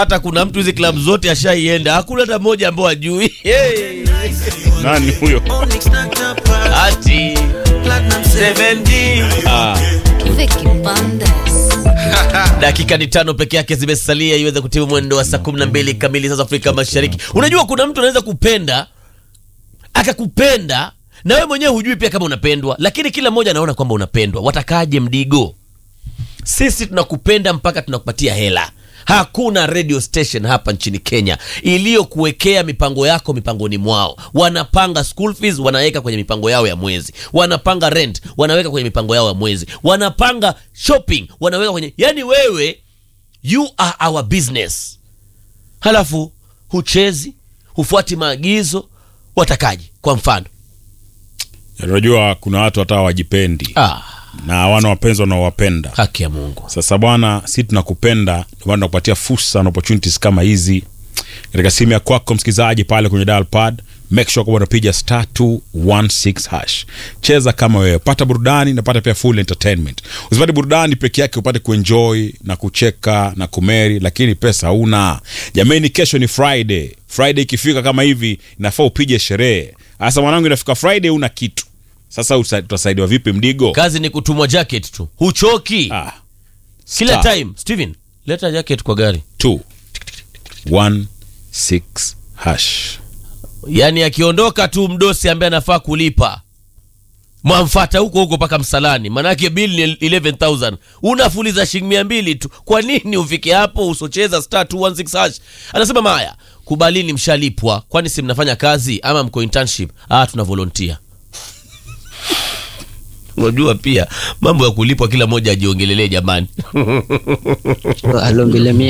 hata kuna mtu hizi klabu zote ashaienda hakuna hata mmoja ambao ajui hey. Nani huyo? ati 70 Ah, Vicky Bandes. dakika ni tano peke yake zimesalia iweze kutimu mwendo wa saa kumi na mbili kamili sasa Afrika Mashariki. Unajua kuna mtu anaweza kupenda akakupenda na wewe mwenyewe hujui pia kama unapendwa, lakini kila mmoja anaona kwamba unapendwa. Watakaje mdigo? Sisi tunakupenda mpaka tunakupatia hela. Hakuna radio station hapa nchini Kenya iliyokuwekea mipango yako mipangoni mwao. Wanapanga school fees, wanaweka kwenye mipango yao ya mwezi. Wanapanga rent, wanaweka kwenye mipango yao ya mwezi. Wanapanga shopping, wanaweka kwenye yani, wewe you are our business. Halafu huchezi, hufuati maagizo, watakaje? Kwa mfano unajua kuna watu hata hawajipendi ah, na hawana wapenzi wanaowapenda. haki ya Mungu. Sasa bwana, si tunakupenda, ndio maana tunakupatia fursa na opportunities kama hizi katika simu ya kwako msikilizaji, pale kwenye dial pad, make sure kwamba unapiga star 216 hash. Cheza kama wewe, pata burudani na pata pia full entertainment. Usipate burudani peke yake, upate kuenjoy na kucheka na kumeri, lakini pesa huna. Jamani, kesho ni Friday. Friday ikifika kama hivi, inafaa upige sherehe. Sasa mwanangu, inafika Friday una kitu sasa, usa- utasaidiwa vipi mdigo? Kazi ni kutumwa jacket tu, huchoki Ah, kila star. time. Steven, leta jacket kwa gari. two, one, six, hash. Yaani akiondoka tu mdosi ambaye anafaa kulipa mwamfata huko huko mpaka msalani, manake bill ni 11000 unafuliza shilingi mia mbili tu. Kwa nini ufike hapo usocheza star 216 hash? Anasema Maya, kubalini, mshalipwa. Kwani si mnafanya kazi ama mko internship? Ah, tuna volunteer. Unajua pia mambo ya kulipwa, kila mmoja ajiongelelee jamani. alongelemia